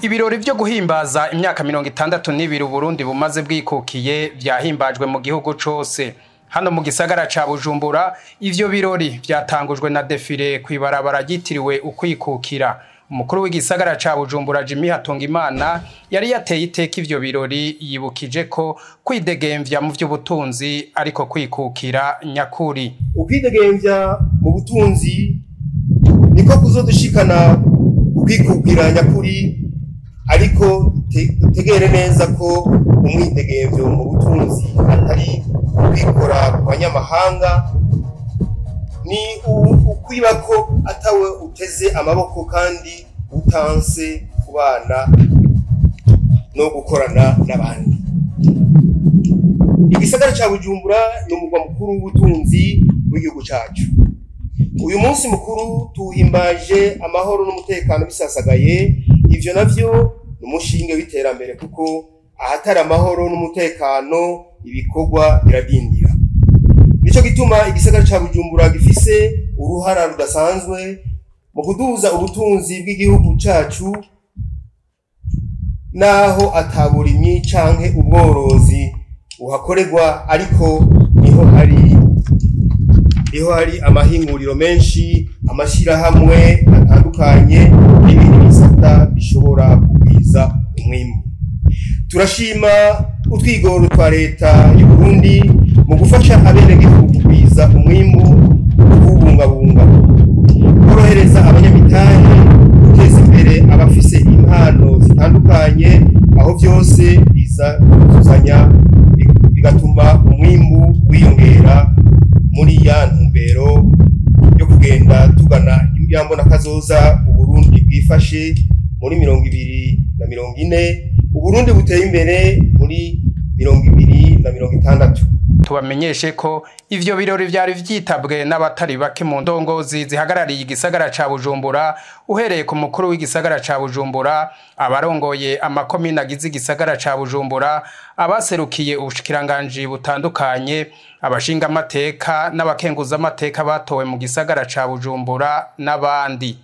Ibirori vyo guhimbaza imyaka mirongo itandatu n'ibiri Uburundi bumaze bwikukiye vyahimbajwe mu gihugu cose. Hano mu gisagara ca Bujumbura, ivyo birori vyatangujwe na defile kw'ibarabara ryitiriwe ukwikukira. Umukuru w'igisagara ca Bujumbura Jimmy Hatungimana yari yateye iteka ivyo birori yibukije ko kwidegemvya mu vy'ubutunzi ariko kwikukira nyakuri. ukwidegemvya mu butunzi niko kuzodushikana ukwikukira nyakuri ariko dute- dutegere neza ko umwidegemvyo mu butunzi atari kwikora ku banyamahanga ni u- ukwiba ko atawe uteze amaboko kandi utanse kubana no gukorana n'abandi igisagara ca bujumbura ni umugwa mukuru w'ubutunzi w'igihugu cacu uyu munsi mukuru tuwuhimbaje amahoro n'umutekano bisasagaye ivyo navyo ni umushinge w'iterambere kuko ahatari amahoro n'umutekano ibikorwa biradindira nico gituma igisagara ca bujumbura gifise uruhara rudasanzwe mu kuduza ubutunzi bw'igihugu cacu naho ataburimyi canke ubworozi buhakorerwa ariko niho hari niho hari amahinguriro menshi amashirahamwe atandukanye n'ibindi bisata bishobora kugwiza umwimbu turashima utwigoro twa leta y'u Burundi mu gufasha abenegihugu kugwiza umwimbu no kuwubungabunga korohereza abanyamitahe guteza imbere abafise impano zitandukanye aho vyose biza kuzuzanya bi- bigatuma umwimbu wiyongera muri ya ntumbero yo kugenda tugana imbona kazoza uburundi bwifashe muri mirongo ibiri na mirongo ine uburundi buteye imbere muri mirongo ibiri na mirongo itandatu Tubamenyeshe ko ivyo birori vyari vyitabwe n'abatari bake mu ndongozi zihagarariye igisagara ca Bujumbura uhereye ku mukuru w'igisagara ca Bujumbura abarongoye amakomine agize igisagara ca Bujumbura abaserukiye ubushikiranganji butandukanye abashinga amateka n'abakenguza amateka batowe mu gisagara ca Bujumbura n'abandi